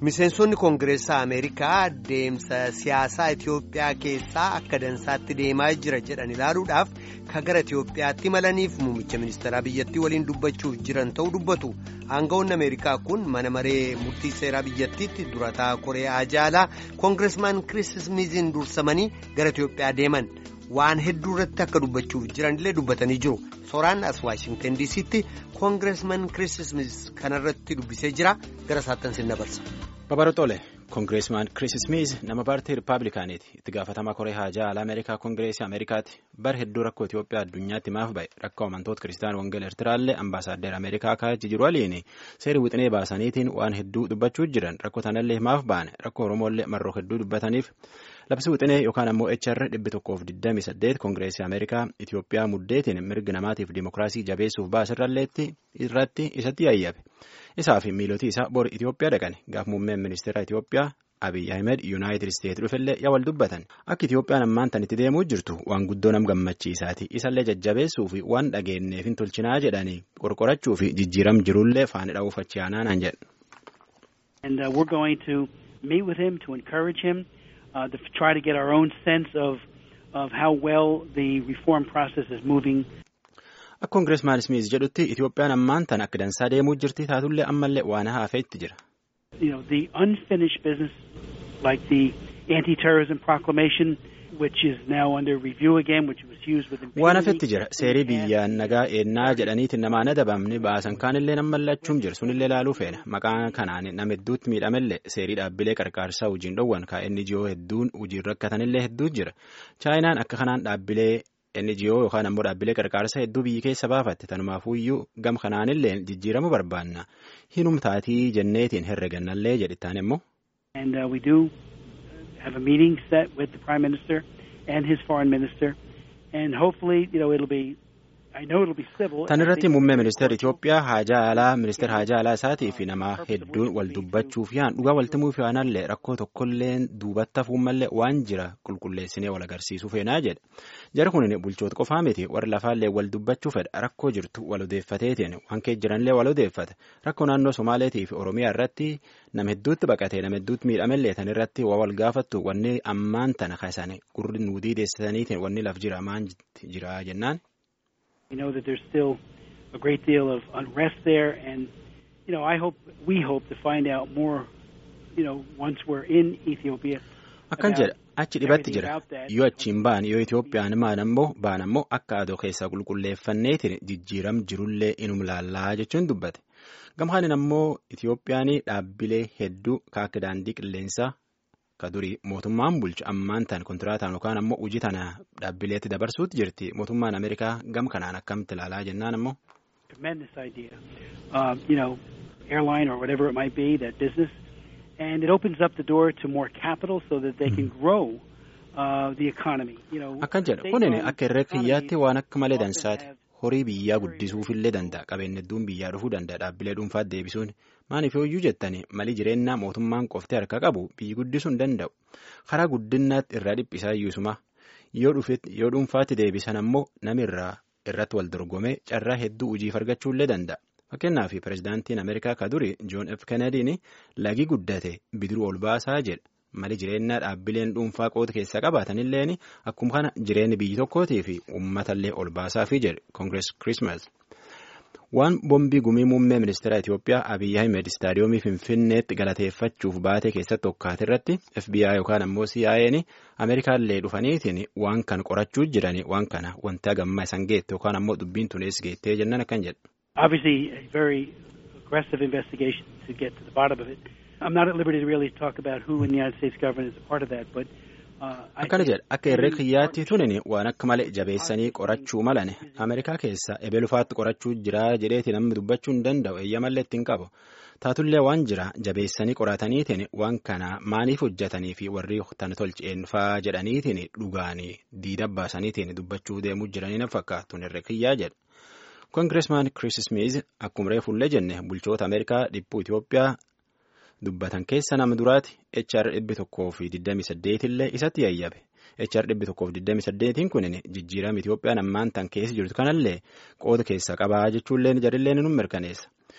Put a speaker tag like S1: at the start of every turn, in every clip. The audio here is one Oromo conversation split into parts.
S1: Miseensonni Koongireessaa Ameerikaa deemsa siyaasaa Itoophiyaa keessaa akka dansaatti deemaa jira jedhan ilaaluudhaaf kan gara Itoophiyaatti malaniif muummicha ministeeraa biyyattii waliin dubbachuuf jiran ta'uu dubbatu. Aangawoonni Ameerikaa kun mana maree murtii seeraa biyyattiitti durataa Koreeyaa jaalaa Koongireesmaan Kiriis Ismiiziin dursamanii gara Itoophiyaa deeman. waan hedduu irratti akka dubbachuuf jiranillee dubbatanii jiru sooraan as waashingtan diisiitti koongireesman kiriis ismiis kanarratti dubbisee jira gara isaattan sin dabarsa.
S2: babarootole koongireesmaan kiriis ismiis nama paartii rippaabilikaaniiti itti gaafatamaa koree haajaa alaa ameerikaa koongireesii ameerikaati bar hedduu rakkoo itiyoophiyaa addunyaatti maaf ba'e rakkoo amantoota kiristaan wangel eertiraallee ambaasaaddar ameerikaa kaa'achi jiru waliin seerii wixinee baasaniitiin waan hedduu dubbachuu jiran rakkoo tanallee maaf ba'an rakkoo oromoollee marroo hedduu dubbataniif. labsi wixinee yookaan ammoo HR dhibbi tokkoof 28 koongireesii ameerikaa Itiyoophiyaa muddeetiin mirga namaatiif dimookiraasii jabeessuuf baasirralleetti irratti isatti yayyabe isaa fi miilotii isaa bor Itiyoophiyaa dhaqan gaaf muummeen ministeera Itiyoophiyaa Abiy Ahmed Yuunaayitid Isteetsi dhufellee yaa wal dubbatan akka Itiyoophiyaan ammaan tan itti deemuu jirtu waan guddoo nam gammachiisaati isallee jajjabeessuu fi waan dhageenneef hin tolchinaa jedhanii qorqorachuu fi jijjiiram jirullee faana dha'uuf achi aanaan
S3: jedhu. Uh, to try to get our own sense of of how well the reform process is moving.
S2: Akka Koongireesmaan Smith jedhutti Itoophiyaan ammaan tan akka dansaa deemuu jirti taatullee ammallee waan hafeetti jira.
S3: You know, the unfinished business like the anti-terrorism proclamation which is now under review again which was used with
S2: waan hafetti jira seerii biyyaan nagaa eennaa jedhaniitiin namaan adabamni baasan kaanillee nama mallachuun jiru sunillee laaluu feena maqaa kanaan nama hedduutti miidhamellee seerii dhaabbilee qarqaarsaa hojiin dhowwan kaa'e NGO hedduun hojiin rakkatanillee hedduu jira chaayinaan akka kanaan dhaabbilee NGO yookaan ammoo dhaabbilee qarqaarsaa hedduu biyyi keessa baafatte tanumaafuyyuu gam kanaanillee jijjiiramu barbaanna hinumtaatii jenneetiin herregannallee jedhittaan immoo.
S3: And uh, we do have a meeting set with the Prime Minister and his foreign minister. And hopefully, you know, it'll be, I know it'll be civil.
S2: Tan irratti muummee ministeera Itoophiyaa haajaa alaa ministeera haajaa alaa isaatii fi nama hedduun wal dubbachuuf yaan dhugaa waltimuuf yaanallee rakkoo tokkollee duubatti hafuummallee waan jira qulqulleessinee wal agarsiisuu feenaa jedha. Jara kun bulchoota qofaa miti warri lafaallee wal dubbachuu fedha rakkoo jirtu wal odeeffateetiin waan kee jiranillee wal odeeffata rakkoo naannoo Somaaleetii fi Oromiyaa irratti nama hedduutti baqatee nama hedduutti miidhamellee tan irratti waa wal gaafattu wanni ammaan tana kaasane gurri nuudii deessisaniitiin wanni laf jira maan jira jennaan.
S3: We know that there's still a great deal of unrest there, and you know, I hope we hope to find out more. You know, once we're in Ethiopia.
S2: Akkan jedha achi dhibatti jira yoo achiin ba'an yoo Itoophiyaan maan ammoo ba'an ammoo akka adoo keessaa qulqulleeffanneetiin jijjiiram jirullee inum laallaa jechuun dubbate gamhaanin ammoo Itoophiyaan dhaabbilee hedduu akka daandii qilleensaa ka durii mootummaan bulchu ammaan tan kontiraataan yookaan ammoo hojii tana dhaabbileetti dabarsuutti jirti mootummaan Ameerikaa gam kanaan akkamitti ilaalaa jennaan ammoo.
S3: Tremendous idea. Uh, you know, airline or whatever it might be, that business. And it opens up the door to more capital so that they can grow uh, the economy. You know,
S2: Akkan jedha kunin akka irree kiyyaatti waan akka malee dansaati. Horii biyyaa guddisuufillee danda'a. Qabeenya hedduun biyyaa dhufuu danda'a. Dhaabbilee dhuunfaatti deebisuun maaliif hooyyuu jettanii malii jireenyaa mootummaan qoftee harka qabu biyyi guddisuu hin danda'u. Karaa guddinaatti irraa dhiphisaa iyyuusuma yoo dhuunfaatti deebisan ammoo nami irraa irratti wal dorgomee carraa hedduu hojiif argachuullee danda'a. Fakkeenyaaf pirezidaantiin Ameerikaa ka duri Joon F. Kennediin lagi guddate bidiruu ol baasaa jedha. Mali jireenyaa dhaabbileen dhuunfaa qooda keessaa qabaatanilleen akkuma kana jireenya biyyi tokkootii fi uummatallee ol baasaafii jedhe Koongirees Kirismas. Waan bombii gumii muummee ministeera Itoophiyaa Abiyyi Ahmed istaadiyoomii Finfinneetti galateeffachuuf baate keessatti hokkaate irratti FBI yookaan ammoo CIA'n Ameerikaallee dhufaniitiin waan kan qorachuu jiranii waan kana wanta gammaa isan geette yookaan ammoo dubbiin tunees geettee jennan akkan jedha.
S3: Obviously, a very aggressive investigation to get to the bottom of it. I'm not at liberty to really talk about who in the United States government is a part of that, but.
S2: Akkana jedha akka irree kiyyaatti tunin waan akka malee jabeessanii qorachuu malan Ameerikaa keessa ebelufaatti qorachuu jira jedheeti namni dubbachuu hin danda'u eeyyamallee ittiin qabu taatullee waan jira jabeessanii qorataniitiin waan kana maaliif hojjetanii fi warri tan tolcheenfaa jedhaniitiin dhugaanii diida baasaniitiin dubbachuu deemuu jiranii na fakkaatu irree kiyyaa jedha. Koongireesmaan Kiriis Ismiiz akkuma reefullee jenne bulchoota Ameerikaa dhibbuu Itoophiyaa dubbatan keessa nama duraati HR dhibbi tokkoo fi 28 illee isatti yayyabe. HR dhibbi tokkoo fi 28 kunin jijjiirama Itoophiyaan ammaan tan keessa jirtu kanallee qooda keessa qabaa jechuullee jarillee ni mirkaneessa.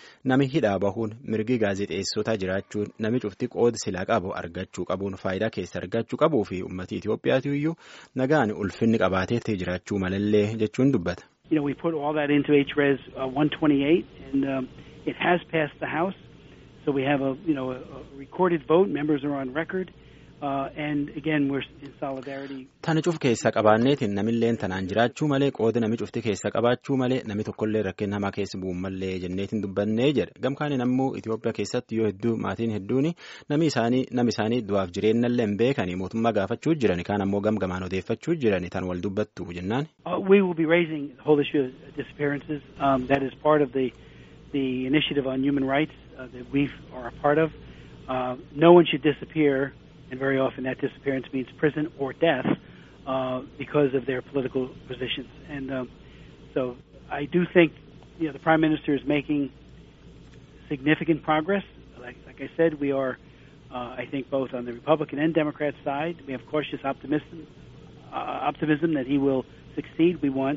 S2: nami hidhaa bahuun mirgi gaazexeessotaa jiraachuun nami cufti qooda silaa qabu argachuu qabuun faayidaa keessa argachuu qabuu fi uummatii Itoophiyaatu iyyuu nagaan ulfinni qabaateetti jiraachuu malallee jechuun dubbata.
S3: You know, we put all that into HRES uh, 128, and um, it has passed the House. So we have a you know a, a recorded vote. Members are on record, uh, and again we're in solidarity.
S2: Tana cuf keessa qabaanneetiin namilleen tanaan jiraachuu malee qooda nami cufti keessa qabaachuu malee nami tokkollee rakkina hamaa keessa bu'uun malee jenneetiin dubbannee jedha gamkaaniin ammoo Itoophiyaa keessatti yoo hedduu maatiin hedduun nami isaanii nami isaanii du'aaf jireenyallee hin beekanii mootummaa gaafachuu jiran kaan ammoo gamgamaan odeeffachuu jiran tan wal dubbattu jennaan.
S3: we will be raising the whole issue of disappearances. Um, that is part of the the initiative on human rights uh, that we are a part of. Uh, no one should disappear, and very often that disappearance means prison or death uh, because of their political positions. And um, so I do think you know the prime minister is making significant progress. Like, like I said, we are, uh, I think, both on the Republican and Democrat side. We have cautious optimism, uh, optimism that he will succeed. We want,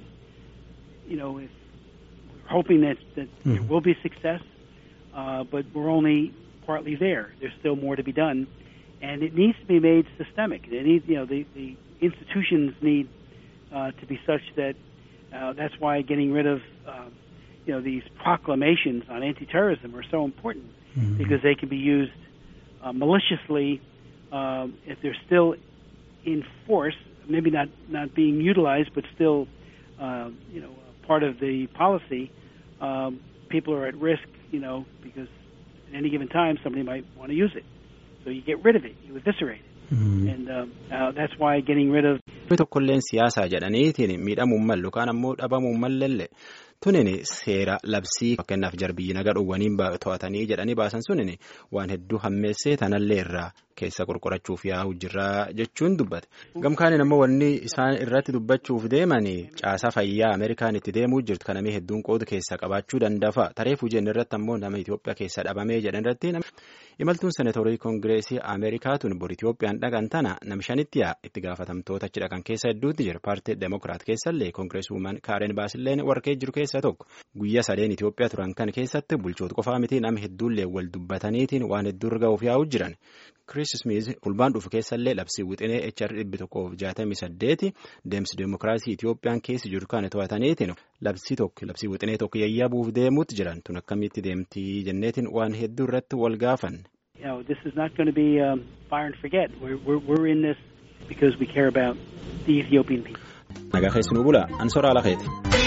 S3: you know, if we're hoping that that
S2: Mhm.
S3: there will be success, uh, but we're only partly there. There's still more to be done, and it needs to be made systemic. It needs, you know, the the institutions need uh, to be such that uh, that's why getting rid of, uh, you know, these proclamations on anti-terrorism are so important because they can be used uh, maliciously um, if they're still in force, maybe not not being utilized, but still, uh, you know, part of the policy. Um, people are at risk, you know, because at any given time somebody might want to use it. So you get rid of it, you eviscerate it, and um, uh, that's why getting rid of
S2: Namni tokkolleen siyaasaa jedhaniitiin miidhamuun mallu kaan ammoo dhabamuun mallelle tunin seera labsii fakkeenyaaf jarbii naga dhowwaniin to'atanii jedhanii baasan sunin waan hedduu hammeessee tanallee irraa keessa qorqorachuuf yaa'u jirraa jechuun dubbate. Gamkaaniin ammoo wanni isaan irratti dubbachuuf deemanii caasaa fayyaa Ameerikaan itti deemuu jirtu kanamii hedduun qooda keessa qabaachuu danda'a. Tareefuu jenna irratti ammoo nama Itoophiyaa keessa dhabamee jedhan irratti imaltuun seneetorii koongireesii Ameerikaatuun bor Itoophiyaan dhaqan tana namshanitti yaa itti gaafatamtoota achi dhaqan keessa hedduutti jira. Paartii Demokiraat keessallee koongireesii Kaaren Baasilleen warqee jiru keessa tokko. Guyyaa sadeen Itoophiyaa turan kan keessatti bulchoota qofaa miti nama hedduullee wal dubbataniitiin waan hedduu irra ga'uuf yaa'u jiran. Chris Smith fulbaan dhufu keessallee labsii wixinee HR dhibbi tokkoof jaatamii saddeeti deemsi deemokiraasii Itoophiyaan keessa jiru kana to'ataniitiin labsii tokko labsii wixinee tokko yayyabuuf deemuutti jiran tun akkamitti deemtii jenneetiin waan hedduu irratti wal gaafan.
S3: you know, this is not going to be um, fire and forget. We're, we're, we're in this because we care about the Ethiopian people.
S2: Nagaa keessanuu bula ansoraa lakeeti.